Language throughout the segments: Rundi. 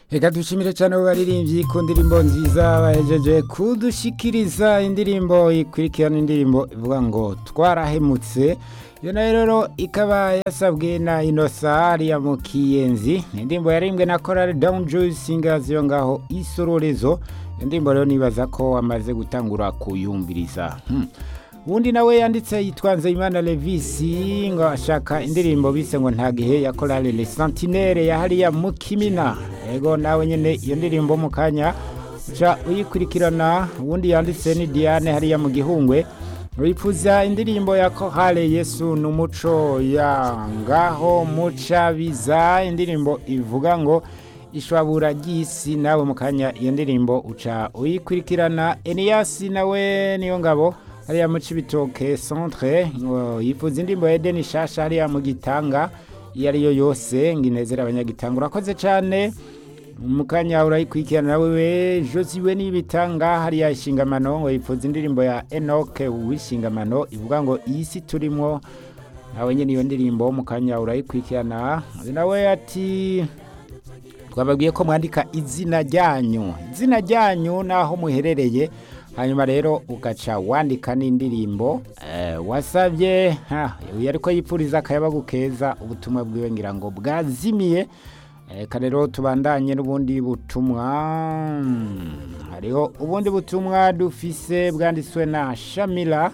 Reka dushimire cyane abo baririmbyi ku ndirimbo nziza bahejeje kudushikiriza indirimbo ikurikirana indirimbo ivuga ngo twarahemutse iyo nayo rero ikaba yasabwe na inosa ariya mu kiyenzi ni indirimbo yarimbwe na korali dawuni joyi singazi yo ngaho isororezo iyo ndirimbo rero nibaza ko wamaze gutangura kuyumviriza Hmm. uwundi nawe yanditse yitwa nzeyimana levisi ngo ashaka indirimbo bise ngo nta gihe ya korali le santinere ya hariya mu kimina ego nawe nyine iyo ndirimbo mu kanya uca uyikurikirana uwundi yanditse ni diane hariya mu gihungwe wifuza indirimbo ya kohale yesu n'umuco ya ngaho mucabiza indirimbo ivuga ngo ishwabura ry'isi nawe mu kanya iyo ndirimbo uca uyikurikirana eniyasi nawe niyo ngabo hariya mu cibitoke centre ngo yifuza indirimbo ya edeni shasha hariya mu gitanga iyo ariyo yose ngo inezere abanyagitanga urakoze cyane mu kanya urayikurikirana nawe we josiwe n'ibitanga hariya ishingamano ngo yifuza indirimbo ya enoke w'ishingamano ivuga ngo iyi si turimo nawe nyine iyo ndirimbo mu kanya urayikurikirana nawe ati twababwiye ko mwandika izina ryanyu izina ryanyu n'aho muherereye hanyuma rero ugaca wandika n'indirimbo eh, wasabye ha, uyu ariko yipfuriza akayabagu keza ubutumwa bwiwe ngira ngo bwazimiye reka rero tubandanye n'ubundi butumwa Hmm, hariho ubundi butumwa dufise bwanditswe na shamila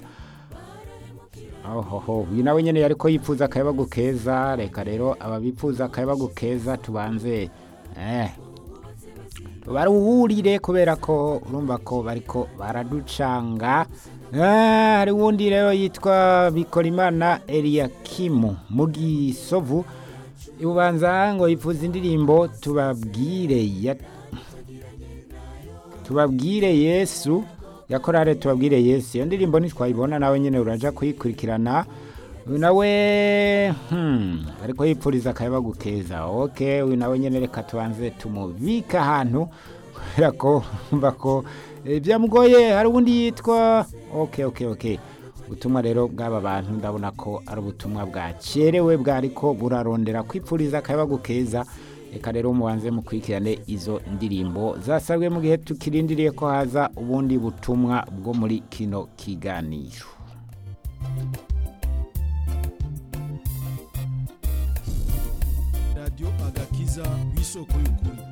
ohoho uyu nawe nyine ariko yipfuza akayabagu keza reka rero ababipfuza akayabagu keza tubanze eh, baruhurire kubera ko urumva ko bariko baraducanga Ah, hari uwundi rero yitwa bikorimana eliyakimu mu gisovu ibubanza ngo yifuza indirimbo tubabwire ya tubabwire yesu yakorare tubabwire yesu iyo ndirimbo ntitwayibona nawe nyine uraja kuyikurikirana uyu nawe hmm, ariko yipfuriza akayabagu keza ok uyu nawe nyine reka tubanze tumubike ahantu kubera ko umva ko eh, byamugoye hari ubundi yitwa ok ok ok ubutumwa rero bw'aba bantu ndabona ko ari ubutumwa bwacerewe bwariko burarondera kwipfuriza akayabagu keza reka rero mubanze mukurikirane izo ndirimbo zasabwe mu gihe tukirindiriye ko haza ubundi butumwa bwo muri kino kiganiro radiyo agakiza w'isoko y'ukuri